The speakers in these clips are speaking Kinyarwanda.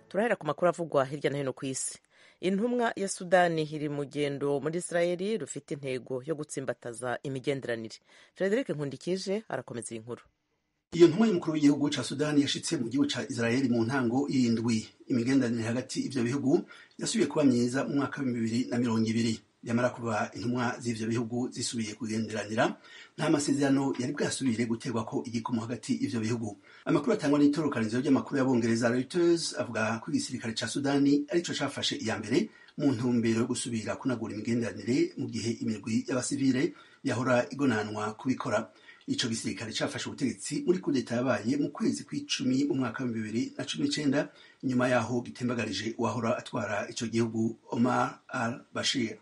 turahera ku makuru avugwa hirya no hino ku isi intumwa ya sudani iri mu rugendo muri israeli rufite intego yo gutsimbataza imigenderanire frederic nkundikije arakomeza iyi nkuru iyo ntumwa y'umukuru w'igihugu ca sudani yashitse mu gihugu ca israeli mu ntango y'indwi imigenderanire hagati ivyo bihugu yasubiye kuba myiza mu mwaka w'ibihumbi bibiri na mirongo ibiri yamara kuba intumwa z'ivyo bihugu zisubiye kugenderanira nta masezerano yari bwasubire guterwako igikomo hagati y'ivyo bihugu amakuru atangwa n'itororokanizo ry'amakuru y'abongereza reuters avuga ko igisirikare ca sudani arico cafashe iya mbere mu ntumbero yo gusubira kunagura imigenderanire mu gihe imirwi y'abasivile yahora igonanwa kubikora ico gisirikare cafashe ubutegetsi muri kudeta yabaye mu kwezi kw'icumi mu mwaka wa bibiri na cumi n'icenda nyuma yaho gitembagarije uwahora atwara ico gihugu omar al bashir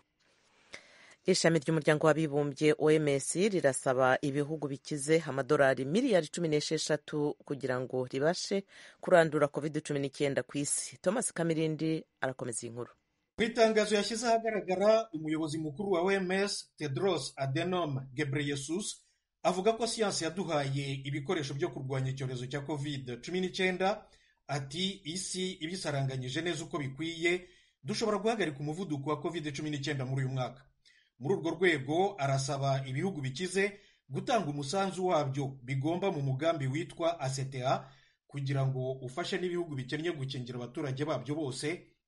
ishami ry'umuryango w'abibumbye oms rirasaba ibihugu bikize amadolari miliyari cumi n'esheshatu kugira ngo ribashe kurandura covid cumi n'icyenda ku isi thomas kamirindi arakomeza iyi nkuru mu itangazo yashyize ahagaragara umuyobozi mukuru wa oms tedros adenom gebreyesus avuga ko siyansi yaduhaye ibikoresho byo kurwanya icyorezo cya covid cumi n'icyenda ati isi ibisaranganyije neza uko bikwiye dushobora guhagarika umuvuduko wa covid cumi n'icyenda muri uyu mwaka muri urwo rwego arasaba ibihugu bikize gutanga umusanzu wabyo bigomba mu mugambi witwa asetea kugira ngo ufashe n'ibihugu bikennye gukingira abaturage babyo bose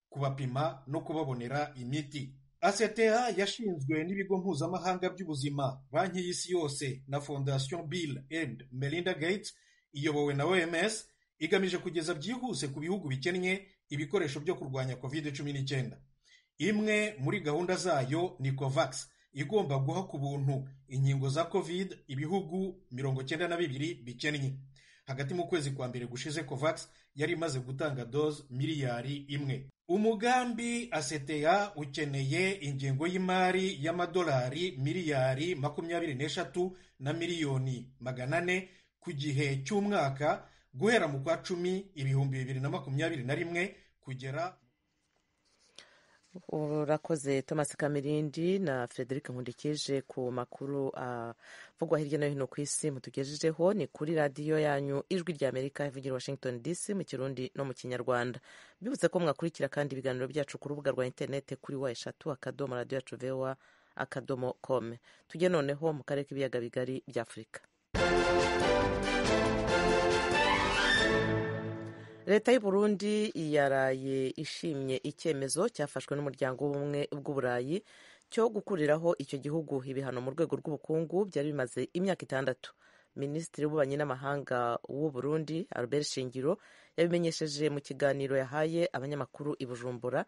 kubapima no kubabonera imiti asetea yashinzwe n'ibigo mpuzamahanga by'ubuzima banki y'isi yose na fondation bill and melinda gates iyobowe na oms igamije kugeza byihuse ku bihugu bikennye ibikoresho byo kurwanya covid cumi n'icyenda imwe muri gahunda zayo ni covax igomba guha ku buntu inkingo za covid ibihugu mirongo cyenda na bibiri bikennye hagati mu kwezi kwa mbere gushize covax yari imaze gutanga doze miliyari imwe umugambi aseteya ukeneye ingengo y'imari y'amadolari miliyari makumyabiri n'eshatu na miliyoni magana ane ku gihe cy'umwaka guhera mu kwa cumi ibihumbi bibiri na makumyabiri na rimwe kugera urakoze thomas kamirindi na frederic nkundikije ku makuru avugwa hirya no hino ku isi mutugejejeho ni kuri radiyo yanyu ijwi rya amerika ivugira washington dc mu kirundi no mu kinyarwanda mbibutse ko mwakurikira kandi ibiganiro byacu ku rubuga rwa interineti kuri wa eshatu akadomo radiyo yacu vewa akadomo kome tujye noneho mu karere k'ibiyaga bigari bya afurika leta y'u Burundi yaraye ishimye icyemezo cyafashwe n'umuryango w'ubumwe bw'uburayi cyo gukuriraho icyo gihugu ibihano mu rwego rw'ubukungu byari bimaze imyaka itandatu minisitiri w'ububanyi n'amahanga w'u Burundi Albert Shingiro yabimenyesheje mu kiganiro yahaye abanyamakuru i Bujumbura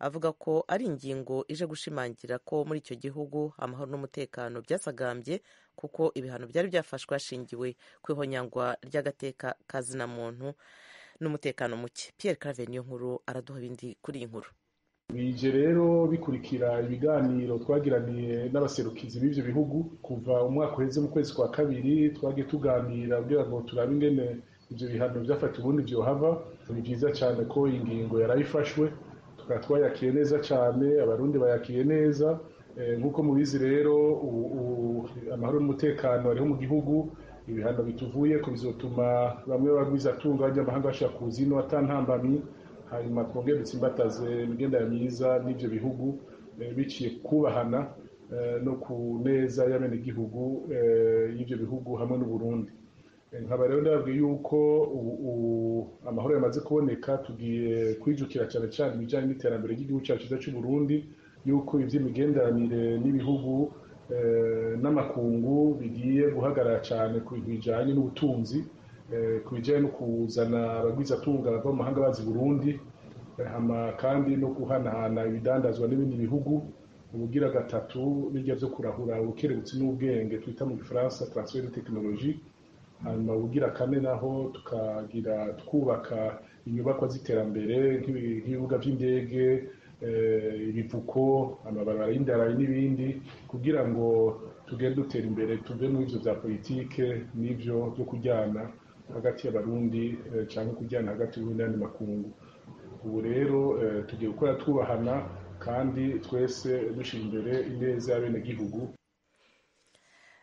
avuga ko ari ingingo ije gushimangira ko muri icyo gihugu amahoro n'umutekano byasagambye kuko ibihano byari byafashwe hashingiwe ku ihonyangwa ry'agateka ka zinamuntu n'umutekano muke Pierre Claver niyo nkuru araduha ibindi kuri iyi nkuru bije rero bikurikira ibiganiro twagiraniye n'abaserukizi b'ivyo bihugu kuva umwaka uheze mu kwezi kwa kabiri twagiye tuganira kugira ngo turabe ingene ivyo bihano vyafata ubundi vyohava ni vyiza cane ko ingingo yarayifashwe tukaba twayakiye neza cane abarundi bayakiye neza nk'uko mubizi rero amahoro n'umutekano ariho mu gihugu ibihano bituvuye ko bizotuma bamwe bagwiza atunga abanyamahanga bashobora kuza ino atantambamyi hanyuma twongere dutsimbataze imigendera myiza n'ivyo bihugu biciye kubahana no ku neza y'abenegihugu y'ivyo bihugu hamwe n'uburundi nkaba rero ndababwiye yuko amahoro yamaze kuboneka tugiye kwijukira cyane cyane ibijyanye n'iterambere ry'igihugu cyacu cyiza cy'uburundi yuko iby'imigenderanire n'ibihugu n'amakungu bigiye guhagarara cyane ku bintu bijyanye n'ubutunzi ku bijyanye no kuzana abagwizatunga bava mu mahanga bazi burundi kandi no guhanahana ibidandazwa n'ibindi bihugu ubugira gatatu n'ibyo byo kurahura ubukerebutsi n'ubwenge twita mu gifaransa transfer de tekinoloji hanyuma ubugira kane naho tukagira twubaka inyubakwa z'iterambere nk'ibibuga by'indege ibivuko amabarabara y'indarayi n'ibindi kugira ngo tugende dutera imbere tuve mu byo bya politike n'ibyo byo kujyana hagati y'abarundi cyangwa kujyana hagati y'ubundi n'andi makungu ubu rero tugiye gukora twubahana kandi twese dushyira imbere ineza y'abenegihugu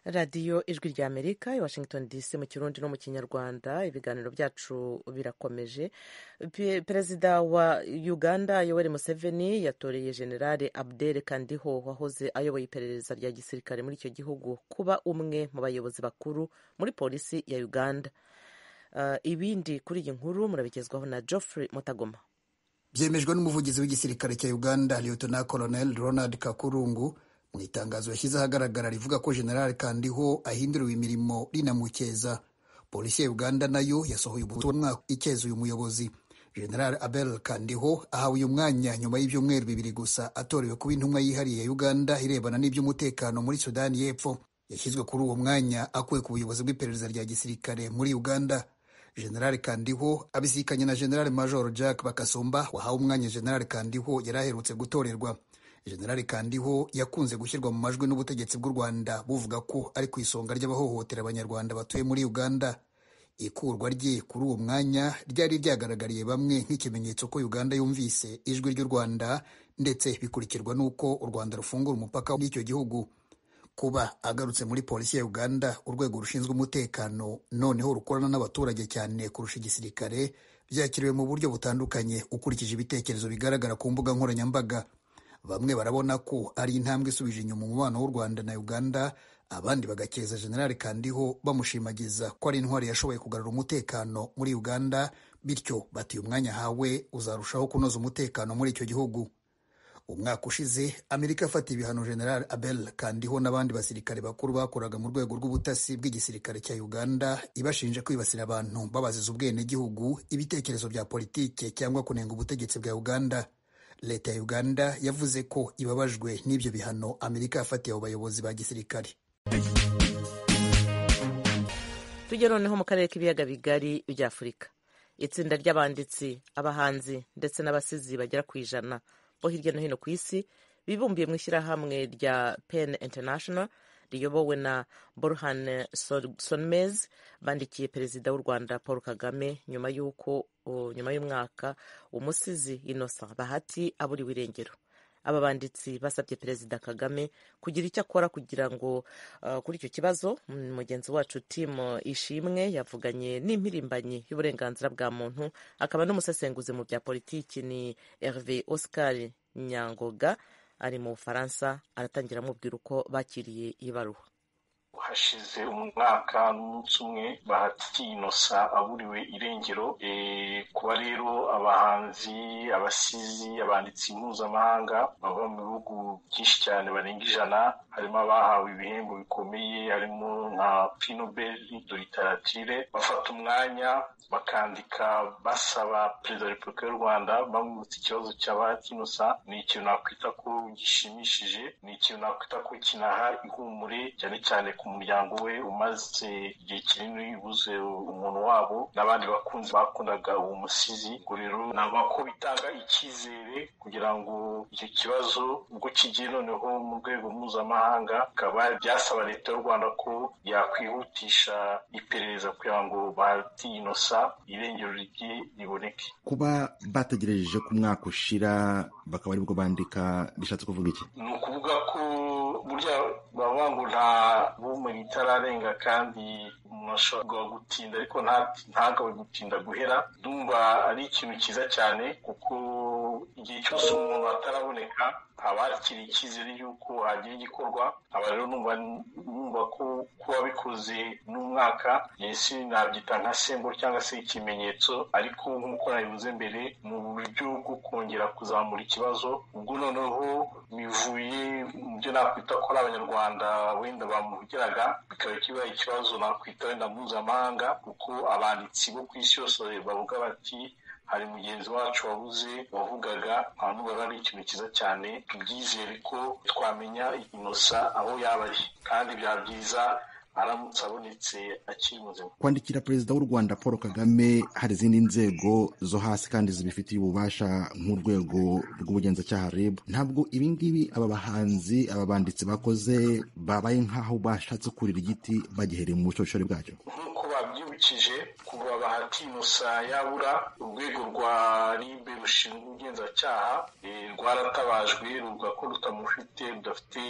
radiyo ijwi rya amerika i washington dc mu kirundi no mu kinyarwanda ibiganiro byacu birakomeje Pe- perezida wa uganda yoweri museveni yatoreye generale abdel kandiho wahoze ayoboye iperereza rya gisirikare muri icyo gihugu kuba umwe mu bayobozi bakuru muri polisi ya uganda Uh, ibindi kuri iyi nkuru murabigezwaho na geoffrey mutagoma byemejwe n'umuvugizi w'igisirikare cya uganda liyotona colonel ronald kakurungu mu itangazo yashyize ahagaragara rivuga ko general kandiho ahinduriwe imirimo rinamukeza polisi ya uganda nayo yasohoye ubutumwa ikeza uyu muyobozi general abel kandiho ahawe uyu mwanya nyuma y'ibyumweru bibiri gusa atorewe kuba intumwa yihariye ya uganda irebana n'iby'umutekano muri sudani y'epfo yashyizwe kuri uwo mwanya akuwe ku buyobozi bw'iperereza rya gisirikare muri uganda general kandiho abisikanye na general major jack bakasumba wahawe umwanya general kandiho yari aherutse gutorerwa general kandiho yakunze gushyirwa mu majwi n'ubutegetsi bw'u rwanda buvuga ko ari ku isonga ry'abahohotera abanyarwanda batuye muri uganda ikurwa rye kuri uwo mwanya ryari ryagaragariye bamwe nk'ikimenyetso ko uganda yumvise ijwi ry'u rwanda ndetse bikurikirwa n'uko u rwanda rufungura umupaka n'icyo gihugu kuba agarutse muri polisi ya uganda urwego rushinzwe umutekano noneho rukorana n'abaturage cyane kurusha igisirikare byakiriwe mu buryo butandukanye ukurikije ibitekerezo bigaragara ku mbuga nkoranyambaga bamwe barabona ko ari intambwe isubije inyuma umubano w'u rwanda na uganda abandi bagakeza generali kandiho bamushimagiza ko ari intwari yashoboye kugarura umutekano muri uganda bityo bati uyu mwanya ahawe uzarushaho kunoza umutekano muri icyo gihugu umwaka ushize amerika yafatiye ibihano general abel kandiho n'abandi basirikare bakuru bakoraga mu rwego rw'ubutasi bw'igisirikare cya uganda ibashinja kwibasira abantu babaziza ubwenegihugu ibitekerezo bya politike cyangwa kunenga ubutegetsi bwa uganda leta ya uganda yavuze ko ibabajwe n'ibyo bihano amerika yafatiye abo bayobozi ba gisirikare tujye noneho mu karere k'ibiyaga bigari by'afurika itsinda ry'abanditsi abahanzi ndetse n'abasizi bagera ku ijana bo hirya no hino ku isi bibumbiye mu ishyirahamwe rya pen international riyobowe na borhan Son- sonmez bandikiye perezida w'u rwanda paul kagame nyuma y'uko o, nyuma y'umwaka umusizi innocent bahati aburiwe irengero aba banditsi basabye perezida kagame kugira icyo akora kugira ngo uh, kuri icyo kibazo mm, mugenzi wacu tim ishimwe yavuganye n'impirimbanyi y'uburenganzira bwa muntu akaba n'umusesenguzi mu bya politiki ni herve oscar nyangoga ari mu bufaransa aratangira amubwira uko bakiriye ibaruwa hashize umwaka n'umunsi umwe bahati inosa aburiwe irengero e, kuba rero abahanzi abasizi abanditsi mpuzamahanga bava mu bihugu byinshi cyane barenga ijana harimo abahawe ibihembo bikomeye harimo nka pinoberi do literatire bafata umwanya bakandika basaba perezida wa repubulika y'u rwanda bamwibutsa ikibazo cya bahati inosa ni ikintu nakwita ko gishimishije ni ikintu nakwita ko kinaha ihumure cyane cyane ku muryango we umaze igihe kinini ubuze umuntu wabo n'abandi bakunzi bakundaga uwo musizi ubwo rero nava ko bitanga icyizere kugira ngo icyo kibazo ubwo kigiye noneho mu rwego mpuzamahanga bikaba byasaba leta y'u rwanda ko yakwihutisha iperereza kugira ngo bahati inosa irengero rye riboneke kuba bategereje ko umwaka ushira bakaba aribwo bandika bishatse kuvuga iki ni ukuvuga ko burya bavuga ngo nta bumenyi itararenga kandi umuntu ashobora gutinda ariko nta- ntagawe gutinda guhera ndumva ari ikintu cyiza cyane kuko igihe cyose umuntu ataraboneka haba hakiri icyizere y'uko hagira igikorwa aba rero numva numva ko kuba bikoze n'umwaka yesi nabyita nka semburo cyangwa se ikimenyetso ariko nk'uko nabivuze mbere mu buryo bwo kongera kuzamura ikibazo ubwo noneho bivuye mu byo nakwita ko ari abanyarwanda wenda bamuhugiraga bikaba kibaye ikibazo nakwita wenda mpuzamahanga kuko abanditsi bo ku isi yose bavuga bati hari mugenzi wacu wabuze wavugaga abantu bari ari ikintu cyiza cyane tubyizere ko twamenya inosa aho yaba ari kandi byaba byiza aramutse abonetse akiri muzima kwandikira perezida w'u rwanda paul kagame hari izindi nzego zo hasi kandi zibifitiye ububasha nk'urwego rw'ubugenzacyaha rib ntabwo ibi ngibi aba bahanzi aba banditsi bakoze babaye nk'aho bashatse kurira igiti bagihereye mu bushorishori bwacyo nk'uko ba twabyibukije kuva bahati inosa yabura urwego rwa ribe rushinzwe ubugenzacyaha rwaratabajwe ruvuga ko rutamufite rudafite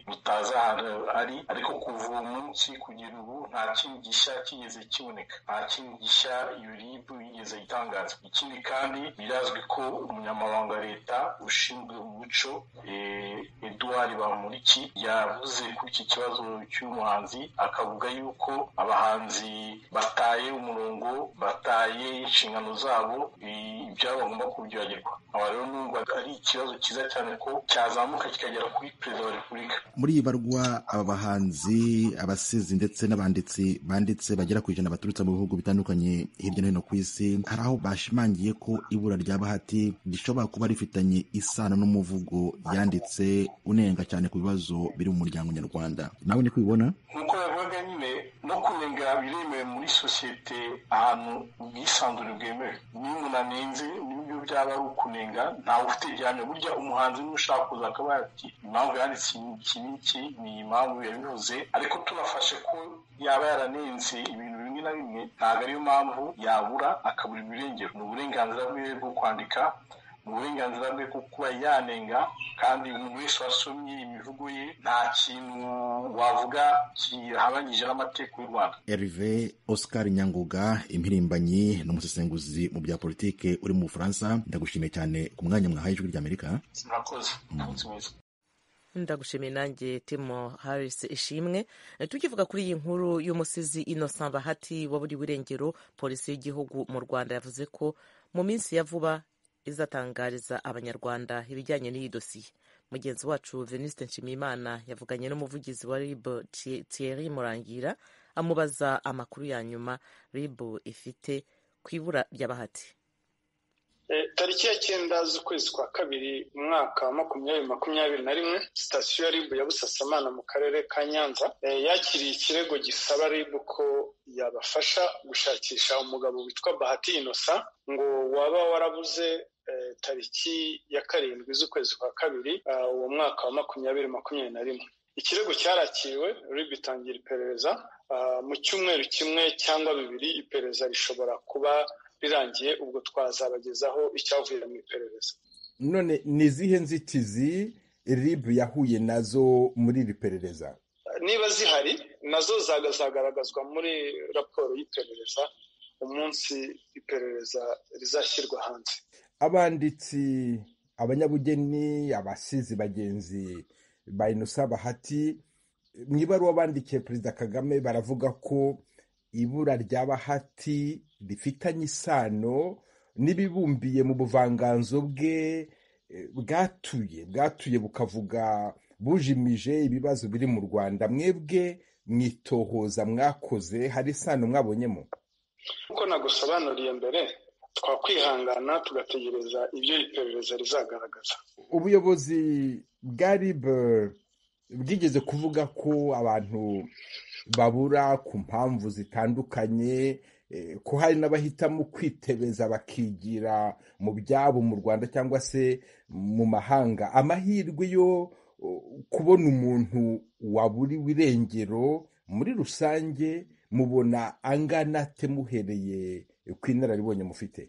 rutazi ahantu ari ariko kuva uwo munsi kugera ubu nta kintu gishya kigeze kiboneka nta kintu gishya iyo ribu yigeze itangaza ikindi kandi birazwi ko umunyamabanga leta ushinzwe umuco eduard bamuriki yavuze kuri iki kibazo cy'umuhanzi akavuga yuko abahanzi bataye umurongo bataye inshingano zabo ibyabo bagomba kubyibagirwa aba rero n'ubwo ari ikibazo cyiza cyane ko cyazamuka kikagera kuri perezida wa repubulika muri ibarwa aba bahanzi abasizi ndetse n'abanditsi banditse bagera ku ijana baturutse mu bihugu bitandukanye hirya no hino ku isi hari aho bashimangiye ko ibura rya bahati rishobora kuba rifitanye isano n'umuvugo yanditse unenga cyane ku bibazo biri mu muryango nyarwanda nawe niko ubibona nk'uko yavugaga nyine no kunenga biremewe muri sosiyete ahantu ubwisanzure bwemewe niyo umuntu anenze nibyo byaba ari ukunenga ntawe ufite gihamya burya umuhanzi niba ushaka kuza akaba ati impamvu yanditse iki n'iki ni impamvu yabivuze ariko tunafashe ko yaba yaranenze ibintu bimwe na bimwe ntabwo ariyo mpamvu yabura akabura ibirengero ni uburenganzira bwiwe bwo kwandika ni uburenganzira bwe bwo kuba yanenga kandi umuntu wese wasomye imivugo ye nta kintu wavuga kihabanyije n'amategeko y'u rwanda Herve Oscar Nyanguga impirimbanyi n'umusesenguzi mu bya politike uri mu Bufaransa ndagushimiye cyane ku mwanya mwahaye ijwi ry'Amerika sinakoze umunsi mwiza ndagushimiye nanjye timo harisi ishimwe Eh, tukivuga kuri iyi nkuru y'umusizi innocent bahati waburiwe irengero polisi y'igihugu mu rwanda yavuze ko mu minsi ya vuba izatangariza abanyarwanda ibijyanye n'iyi dosiye mugenzi wacu veniste nshimiyimana yavuganye n'umuvugizi wa rib Thie- thierry murangira amubaza amakuru ya nyuma rib ifite ku ibura rya bahati Eh, tariki ya cyenda z'ukwezi kwa kabiri umwaka wa makumyabiri makumyabiri na rimwe sitasiyo ya ribu ya busasamana mu karere ka nyanza eh, yakiriye ikirego gisaba ribu ko yabafasha gushakisha umugabo witwa bahati inosa ngo waba warabuze eh, tariki ya karindwi z'ukwezi kwa kabiri ah, uwo mwaka wa makumyabiri makumyabiri na rimwe ikirego cyarakiriwe ribu itangira iperereza Ah, mu cyumweru kimwe cyangwa bibiri iperereza rishobora kuba birangiye ubwo twazabagezaho icyavuye mu iperereza none ni izihe nzitizi rib yahuye nazo muri iri perereza niba zihari nazo zazagaragazwa muri raporo y'iperereza umunsi iperereza rizashyirwa hanze abanditsi abanyabugeni abasizi bagenzi ba inosa bahati mu ibaruwa bandikiye perezida kagame baravuga ko ibura rya bahati rifitanye isano n'ibibumbiye mu buvanganzo bwe eh, bwatuye bwatuye bukavuga bujimije ibibazo biri mu rwanda mwebwe mwitohoza mwakoze hari isano mwabonyemo nk'uko nagusobanuriye mbere twakwihangana tugategereza ibyo iperereza rizagaragaza ubuyobozi bwa rib bwigeze kuvuga ko abantu babura ku mpamvu zitandukanye eh, ko hari n'abahitamo kwitebeza bakigira mu byabo mu rwanda cyangwa se mu mahanga amahirwe yo oh, kubona umuntu waburiwe irengero muri rusange mubona angana ate muhereye ku inararibonye mufite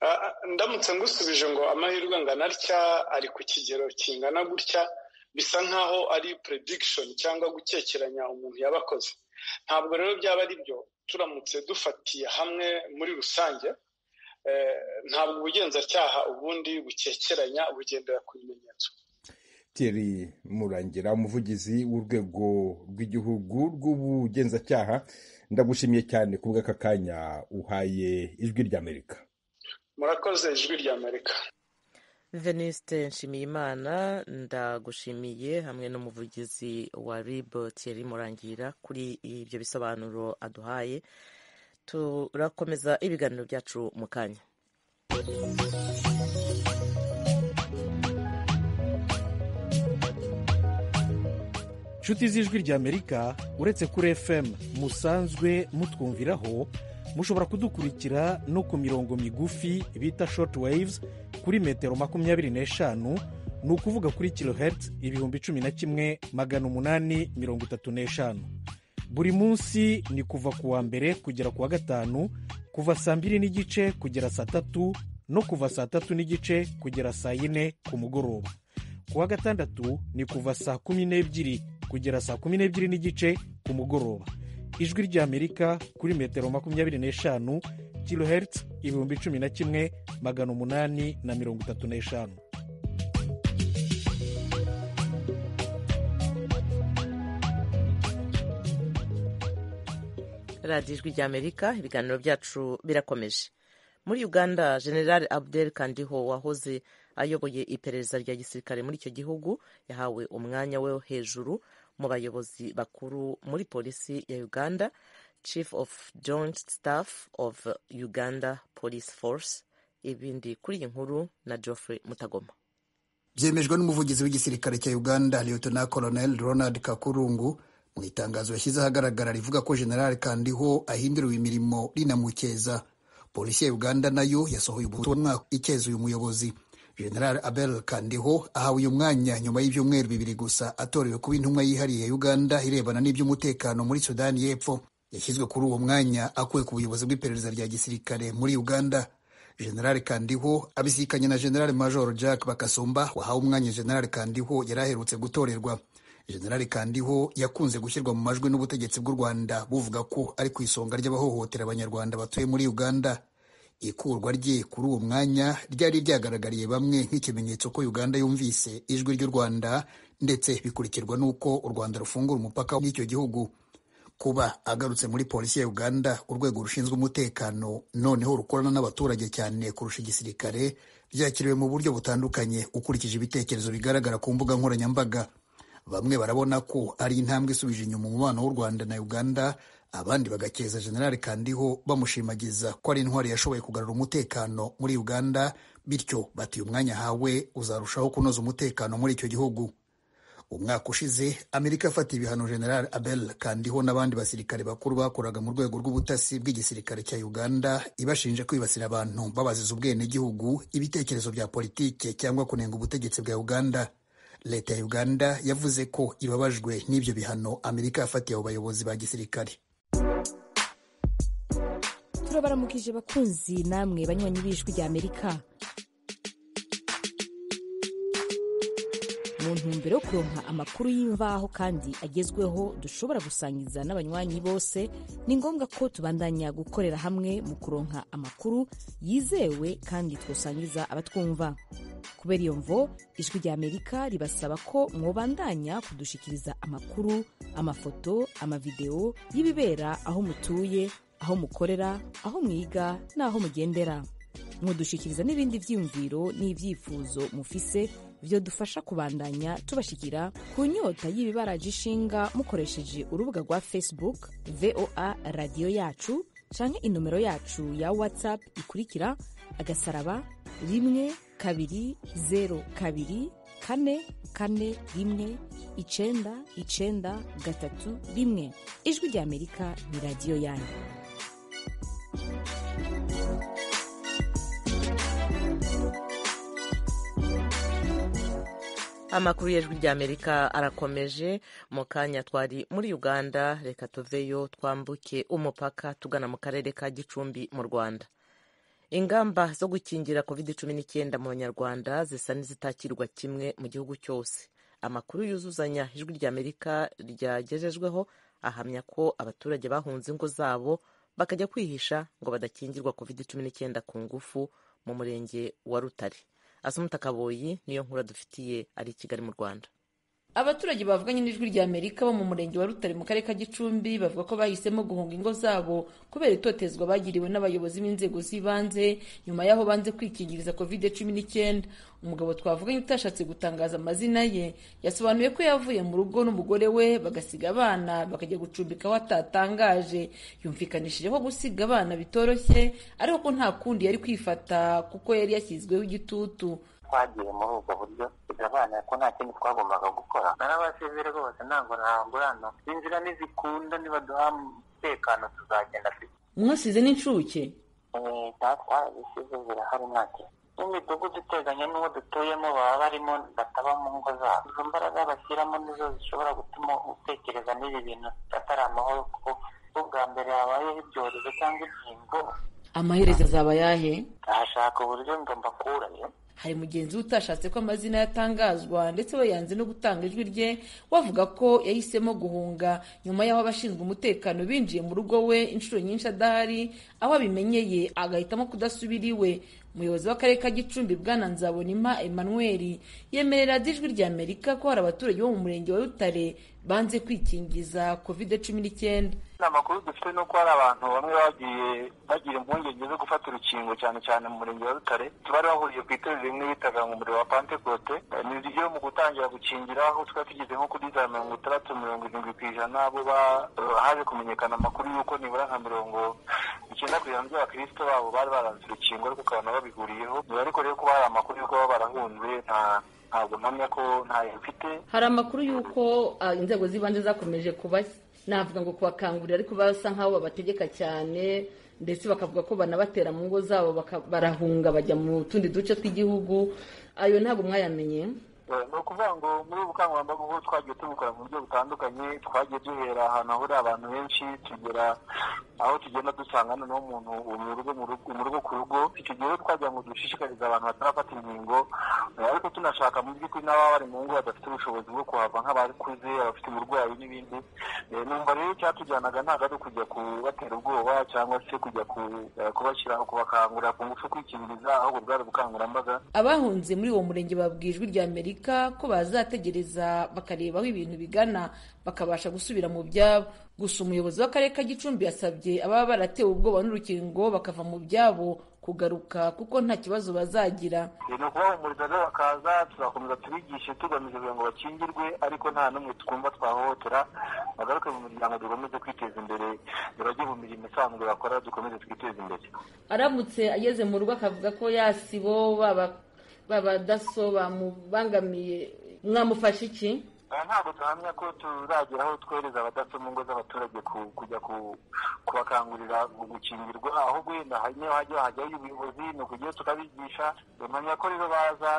Ah, ah, ndamutse ngusubije ngo amahirwe angana atya ari ku kigero kingana gutya bisa nkaho ari prediction cyangwa gukekeranya umuntu yabakoze ntabwo rero byaba ari byo turamutse dufatiye hamwe muri rusange eh, ntabwo ubugenzacyaha ubundi bukekeranya bugendera ku bimenyetso Thierry Murangira umuvugizi w'urwego rw'igihugu rw'ubugenzacyaha ndagushimiye cyane ku bw'aka kanya uhaye ijwi ry'Amerika murakoze ijwi rya amerika veniste nshimiyimana ndagushimiye hamwe n'umuvugizi wa rib thierry murangira kuri ibyo bisobanuro aduhaye turakomeza ibiganiro byacu mu kanya nshuti z'ijwi ry'amerika uretse kuri fm musanzwe mutwumviraho mushobora kudukurikira no ku mirongo migufi bita short waves kuri metero makumyabiri n'eshanu ni ukuvuga kuri kilohertz ibihumbi cumi na kimwe magana umunani mirongo itatu n'eshanu buri munsi ni kuva ku wa mbere kugera ku wa gatanu kuva saa mbiri n'igice kugera saa tatu no kuva saa tatu n'igice kugera saa yine ku mugoroba ku wa gatandatu ni kuva saa kumi n'ebyiri kugera saa kumi n'ebyiri n'igice ku mugoroba ijwi ry'amerika kuri metero makumyabiri n'eshanu kilohertz ibihumbi cumi na kimwe magana umunani na mirongo itatu n'eshanu radiyo ijwi ry'amerika ibiganiro byacu birakomeje muri uganda general abdel kandiho wahoze ayoboye iperereza rya gisirikare muri icyo gihugu yahawe umwanya we wo hejuru mu bayobozi bakuru muri polisi ya uganda chief of joint staff of uganda police force ibindi kuri iyi nkuru na geoffrey mutagoma byemejwe n'umuvugizi w'igisirikare cya uganda liyotona colonel ronald kakurungu mu itangazo yashyize ahagaragara rivuga ko general kandiho ahinduriwe imirimo rinamukeza polisi ya uganda nayo yasohoye ubutumwa ikeza uyu muyobozi general abel kandiho ahawe uyu mwanya nyuma y'ibyumweru bibiri gusa atorewe kuba intumwa yihariye ya uganda irebana n'iby'umutekano muri sudani y'epfo yashyizwe kuri uwo mwanya akuwe ku buyobozi bw'iperereza rya gisirikare muri uganda general kandiho abisikanye na general major jack bakasumba wahawe umwanya general kandiho yari aherutse gutorerwa general kandiho yakunze gushyirwa mu majwi n'ubutegetsi bw'u rwanda buvuga ko ari ku isonga ry'abahohotera abanyarwanda batuye muri uganda ikurwa rye kuri uwo mwanya ryari ryagaragariye bamwe nk'ikimenyetso ko uganda yumvise ijwi ry'u rwanda ndetse bikurikirwa n'uko u rwanda rufungura umupaka n'icyo gihugu kuba agarutse muri polisi ya uganda urwego rushinzwe umutekano noneho rukorana n'abaturage cyane kurusha igisirikare byakiriwe mu buryo butandukanye ukurikije ibitekerezo bigaragara ku mbuga nkoranyambaga bamwe barabona ko ari intambwe isubije inyuma umubano w'u rwanda na uganda abandi bagakeza generali kandiho bamushimagiza ko ari intwari yashoboye kugarura umutekano muri uganda bityo bati umwanya ahawe uzarushaho kunoza umutekano muri icyo gihugu umwaka ushize amerika afatiye ibihano general abel kandiho n'abandi basirikare bakuru bakoraga mu rwego rw'ubutasi bw'igisirikare cya uganda ibashinje kwibasira abantu babaziza ubwenegihugu ibitekerezo bya politike cyangwa kunenga ubutegetsi bwa uganda leta ya uganda yavuze ko ibabajwe n'ibyo bihano amerika yafatiye abo bayobozi ba gisirikare turabaramukije bakunzi namwe banywanyi b'ijwi rya amerika mu ntumbero yo kuronka amakuru y'imvaho kandi agezweho dushobora gusangiza n'abanywanyi bose ni ngombwa ko tubandanya gukorera hamwe mu kuronka amakuru yizewe kandi twasangiza abatwumva kubera iyo mvo ijwi rya amerika ribasaba ko mwobandanya kudushikiriza amakuru amafoto amavidewo y'ibibera aho mutuye aho mukorera aho mwiga n'aho mugendera mudushikiriza n'ibindi byiyumviro n'ibyifuzo mufise dufasha kubandanya tubashikira ku nyota y'ibibaraje ishinga mukoresheje urubuga rwa facebook voa radiyo yacu canke inomero yacu ya whatsapp ikurikira agasaraba rimwe kabiri zeru kabiri kane kane rimwe icenda icenda gatatu rimwe ijwi rya amerika ni radiyo yanyu amakuru y'ijwi ry'amerika arakomeje mu kanya twari muri uganda reka tuveyo twambuke umupaka tugana mu karere ka gicumbi mu rwanda ingamba zo gukingira covid cumi n'icyenda mu banyarwanda zisa n'izitakirwa kimwe mu gihugu cyose amakuru yuzuzanya ijwi ry'amerika ryagejejweho ahamya ko abaturage bahunze ingo zabo bakajya kwihisha ngo badakingirwa covid cumi n'icyenda ku ngufu mu murenge wa rutare asumutakaboyi niyo nkura dufitiye ari i kigali mu rwanda abaturage bavuganye n'ijwi rya amerika bo mu murenge wa rutare mu karere ka gicumbi bavuga ko bahisemo guhunga ingo zabo kubera itotezwa bagiriwe n'abayobozi b'inzego z'ibanze nyuma y'aho banze kwikingiriza covid cumi n'icyenda umugabo twavuganye utashatse gutangaza amazina ye yasobanuye ko yavuye mu rugo n'umugore we bagasiga abana bakajya gucumbika aho atatangaje yumvikanishije ko gusiga abana bitoroshye ariko ko nta kundi yari kwifata kuko yari yashyizweho igitutu twagiye muri ubwo buryo bigabanira ko nta kindi twagombaga gukora narabasezere rwose ntabwo ntabwo inzira nizikunda nibaduha umutekano tuzagenda afite mwasize n'incuke twarabisize zirahari ntacyo n'imidugudu iteganye n'uwo dutuyemo baba barimo bataba mu ngo zabo izo mbaraga bashyiramo nizo zishobora gutuma gutuma utekereza n'ibi bintu atari amahoro kuko ubwa mbere habayeho ibyorezo cyangwa inkingo amaherezo azaba ayahe ahashaka uburyo ngo mbakurayo hari mugenzi we utashatse ko amazina yatangazwa ndetse we yanze no gutanga ijwi rye wavuga ko yahisemo guhunga nyuma y'aho abashinzwe umutekano binjiye mu rugo we inshuro nyinshi adahari aho abimenyeye agahitamo kudasubira iwe umuyobozi w'akarere ka gicumbi bwana nzabonimpa emmanuel yemerera ijwi rya amerika ko hari abaturage bo mu murenge wa rutare banze kwikingiza kovide cumi n'icyenda amakuru dufite ni uko hari abantu bamwe bagiye bagira impungenge zo gufata urukingo cyane cyane mu murenge wa rutare bari bahuriye ku itorero rimwe bitaga ngo umuriro wa pantekote ni ryo mu gutangira gukingira aho twari tugeze nko kuri za mirongo itandatu mirongo irindwi ku ijana bo haje kumenyekana amakuru y'uko nibura nka mirongo icyenda ku ijana by'abakirisito babo bari baranze urukingo ariko ukabona babihuriyeho niba ariko rero kuba hari amakuru y'uko baba barahunze nta ntabwo mpamya ko ntayo mfite hari amakuru y'uko ah, inzego z'ibanze zakomeje kubashya navuga ngo kubakangurira ariko basa nk'aho babategeka cyane ndetse bakavuga ko banabatera mu ngo zabo baka- barahunga bajya mu tundi duce tw'igihugu ayo ntabwo mwayamenye Eh, ni ukuvuga ngo muri ubu bukangurambaga ubu twagiye tubikora mu buryo butandukanye twagiye duhera ahantu hahurira abantu benshi tugera aho tugenda dusanga noneho umuntu mu rugo mu rugo- mu rugo ku rugo icyo gihe rero twagira ngo dushishikarize abantu batarafata inkingo eh, ariko tunashaka mu by'ukuri n'ababa bari mu ngo badafite ubushobozi bwo kuhava nk'abakuze abafite uburwayi n'ibindi Eh, numva rero icyatujyanaga ntabwo ari kujya kubatera ubwoba cyangwa se kujya ku- eh, kubashyiraho kubakangurira ku ngufu kwikingiriza ahubwo bwari ubukangurambaga abahunze muri uwo murenge babwiye ijwi rya amerika ko bazategereza bakareba aho ibintu bigana bakabasha gusubira mu byabo gusa umuyobozi w'akarere ka gicumbi yasabye ababa baratewe ubwoba n'urukingo bakava mu byabo kugaruka kuko nta kibazo bazagira Eh, ni ukubahumuriza rero bakaza tuzakomeza tubigishe tugamije kugira ngo bakingirwe ariko nta n'umwe twumva twahohotera bagaruke mu miryango dukomeze kwiteza imbere ntibajye mu mirimo isanzwe bakora dukomeze twiteze imbere aramutse ageze mu rugo akavuga ko yasibo babadaso bamubangamiye mwamufashe iki Aha ntabwo duhamya ko tuzagera aho twohereza abadaso mu ngo z'abaturage ku- kujya ku- kubakangurira gu- gukingirwa ahubwo wenda hari niyo hajya hajyayo ubuyobozi ni ukujyayo tukabigisha bamenya ko rero baza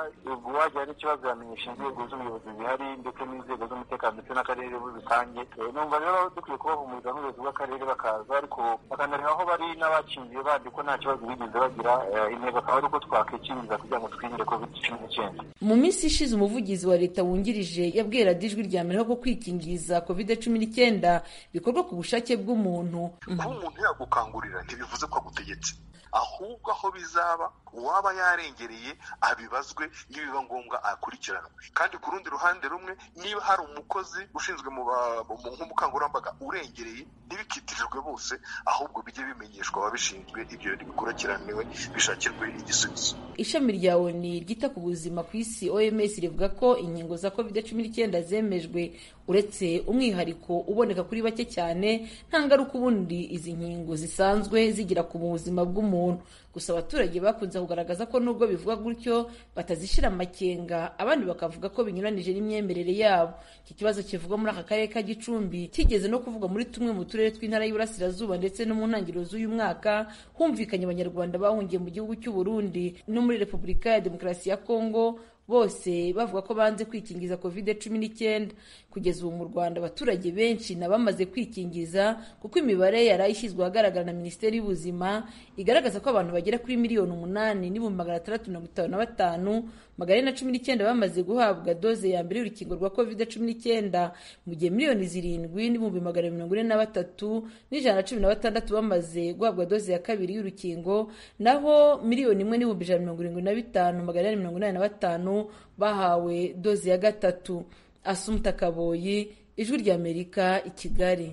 uwagira n'ikibazo yamenyesha inzego z'ubuyobozi zihari ndetse n'inzego z'umutekano ndetse n'akarere muri rusange Eh, numva rero dukwiye kubahumuriza n'ubuyobozi bw'akarere bakaza ariko bakanareba aho bari n'abakingiye bandi ko nta kibazo bigeze bagira Eh, intego akaba ari uko twakwikingiza kugira ngo twirinde covid cumi n'icyenda mu minsi ishize umuvugizi wa leta wungirije yabwiye radiyo ijwi rya amerika ko kwikingiza covid cumi n'icyenda bikorwa ku bushake bw'umuntu kuba umuntu yagukangurira ntibivuze ko agutegetse ahubwo aho bizaba uwaba yarengereye abibazwe nibiba ngombwa akurikiranwe kandi ku rundi ruhande rumwe niba hari umukozi ushinzwe mu ba- mu- nk'ubukangurambaga urengereye ntibikitirirwe bose ahubwo bijye bimenyeshwa ababishinzwe ibyo bintu bikurikiraniwe bishakirwe igisubizo ishami rya oni ryita ku buzima ku isi oms rivuga ko inkingo za covid cumi n'icyenda zemejwe uretse umwihariko uboneka kuri bake cyane nta ngaruka ubundi izi nkingo zisanzwe zigira ku buzima bw'umuntu gusa abaturage bakunze kugaragaza ko nubwo bivuga gutyo batazishyira amakenga abandi bakavuga ko binyuranije n'imyemerere yabo iki kibazo kivugwa muri aka karere ka gicumbi kigeze no kuvugwa muri tumwe mu turere tw'intara y'iburasirazuba ndetse no mu ntangiriro z'uyu mwaka humvikanye abanyarwanda bahungiye mu gihugu cy'u Burundi no muri repubulika ya demokarasi ya kongo bose bavuga ko banze kwikingiza covid cumi n'icyenda kugeza ubu mu rwanda abaturage benshi na bamaze kwikingiza kuko imibare yari ishyizwe ahagaragara na minisiteri y'ubuzima igaragaza ko abantu bagera kuri miliyoni umunani n'ibihumbi magana atandatu mirongo itanu na batanu magana ane na cumi n'icyenda bamaze guhabwa doze ya mbere y'urukingo rwa covid cumi n'icyenda mu gihe miliyoni zirindwi n'ibihumbi magana mirongo ine na batatu n'ijana na cumi na batandatu bamaze guhabwa doze ya kabiri y'urukingo naho miliyoni imwe n'ibihumbi ijana na mirongo irindwi na bitanu magana inani mirongo inani na batanu bahawe doze ya gatatu asumuta kaboyi ijwi ry'amerika i kigali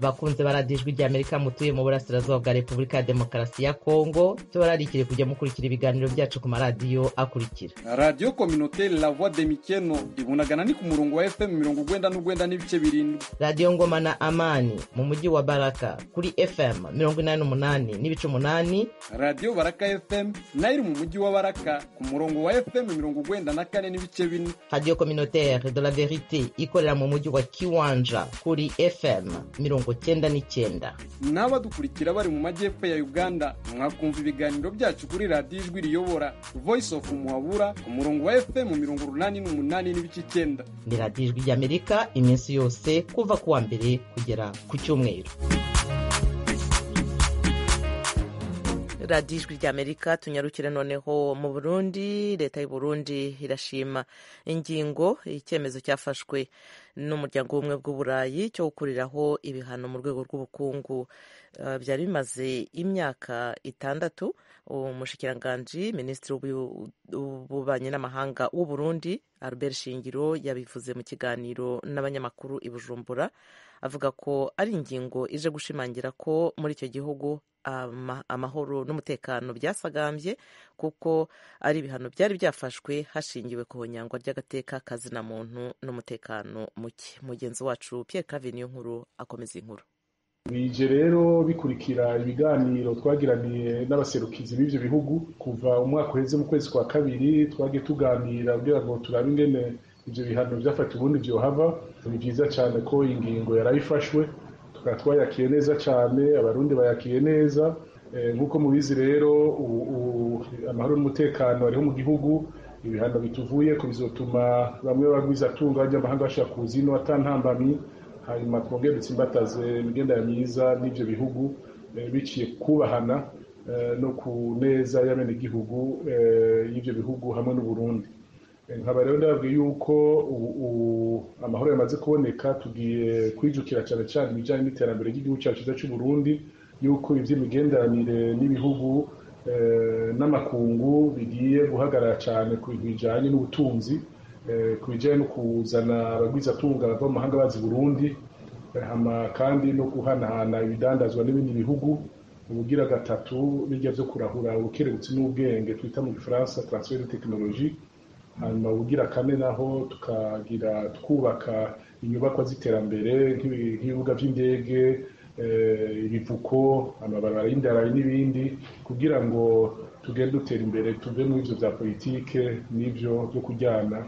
bakunze baradijwe rya amerika mutuye mu burasirazuba bwa repubulika ya demokarasi ya kongo tubararikire kujya mukurikira ibiganiro byacu ku maradiyo akurikira radiyo kominoteri la voix de mikeno ibunagana ni ku murongo wa fm mirongo ugwenda n'ugwenda n'ibice birindwi radiyo ngoma na amani mu mujyi wa baraka kuri fm mirongo inani n'umunani n'ibice umunani radiyo baraka fm nayo iri mu mujyi wa baraka ku murongo wa fm mirongo ugwenda na kane n'ibice bine radiyo communautaire de la verite ikorera mu mujyi wa kiwanja kuri fm mirongo mirongo cyenda n'icyenda n'abadukurikira bari mu majyepfo ya uganda mwakumva ibiganiro byacu kuri radiyo ijwi riyobora voice of muhabura ku murongo wa fm mirongo urunani n'umunani n'ibice icyenda ni radiyo ijwi ry'amerika iminsi yose kuva ku wa mbere kugera ku cyumweru radiyo ijwi ry'amerika tunyarukire noneho mu burundi leta y'u burundi irashima ingingo icyemezo cyafashwe n'umuryango w'ubumwe bw'uburayi cyo gukuriraho ibihano mu rwego rw'ubukungu Uh, byari bimaze imyaka itandatu umushikiranganji minisitiri w'ububanyi n'amahanga w'u burundi albert shingiro yabivuze mu kiganiro n'abanyamakuru i bujumbura avuga ko ari ingingo ije gushimangira ko muri icyo gihugu ama, amahoro n'umutekano byasagambye kuko ari ibihano byari byafashwe hashingiwe ku nyangwa ry'agateka kazina muntu n'umutekano muke mugenzi wacu pierre clavin nkuru akomeza inkuru bije rero bikurikira ibiganiro twagiraniye n'abaserukizi b'ivyo bihugu kuva umwaka uheze mu kwezi kwa kabiri twagiye tuganira kugira ngo turabe ingene ivyo bihano vyafata ubundi vyohava ni vyiza cane ko ingingo yarayifashwe tukaba twayakiye neza cane abarundi bayakiye neza nk'uko mubizi rero amahoro n'umutekano ariho mu gihugu ibihano bituvuye ko bizotuma bamwe bagwiza atunga abanyamahanga bashaka kuzino atantambamyi hanyuma twongere dutsimbataze imigendere myiza n'ibyo bihugu biciye kubahana no ku neza y'abenegihugu y'ibyo bihugu hamwe n'uburundi nkaba rero ndababwiye yuko amahoro yamaze kuboneka tugiye kwijukira cyane cyane ibijyanye n'iterambere ry'igihugu cyacu cyiza cy'uburundi yuko iby'imigenderanire n'ibihugu n'amakungu bigiye guhagarara cyane ku bintu bijyanye n'ubutunzi ku bijyanye no kuzana abagwizatunga bava mu mahanga bazi burundi kandi no guhanahana ibidandazwa n'ibindi bihugu ubugira gatatu n'ibyo byo kurahura ubukerebutsi n'ubwenge twita mu gifaransa transfer de tekinoloji hanyuma ubugira kane naho tukagira twubaka inyubakwa z'iterambere nk'ibibuga by'indege ibivuko amabarabara y'indarayi n'ibindi kugira ngo tugende dutera imbere tuve muri ibyo bya politike n'ibyo byo kujyana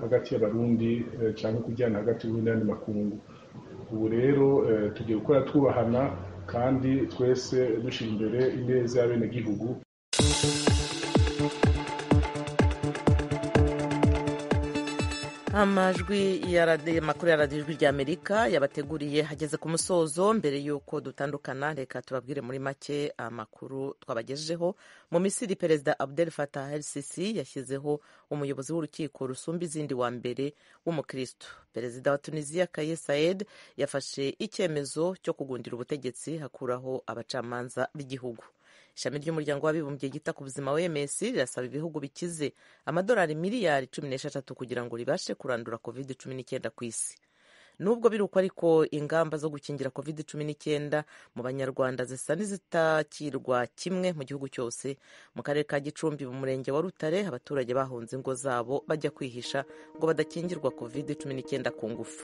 hagati y'abarundi cyangwa kujyana hagati y'ubundi n'andi makungu ubu rero tugiye gukora twubahana kandi twese dushyira imbere ineza y'abenegihugu amajwi ya makuru ya radiyo ijwi ry'amerika yabateguriye hageze ku musozo mbere y'uko dutandukana reka tubabwire muri make amakuru twabagejejeho mu misiri perezida abdel fatah el sisi yashyizeho umuyobozi w'urukiko rusumba izindi wa mbere w'umukristo perezida wa tunisiya kaye saed yafashe icyemezo cyo kugundira ubutegetsi hakuraho abacamanza b'igihugu ishami ry'umuryango w'abibumbye ryita ku buzima wms rirasaba ibihugu bikize amadolari miliyari cumi n'esheshatu kugira ngo ribashe kurandura covid cumi n'icyenda ku isi nubwo biruko ariko ingamba zo gukingira covid cumi n'icyenda mu banyarwanda zisa n'izitakirwa kimwe mu gihugu cyose mu karere ka gicumbi mu murenge wa rutare abaturage bahunze ingo zabo bajya kwihisha ngo badakingirwa covid cumi n'icyenda ku ngufu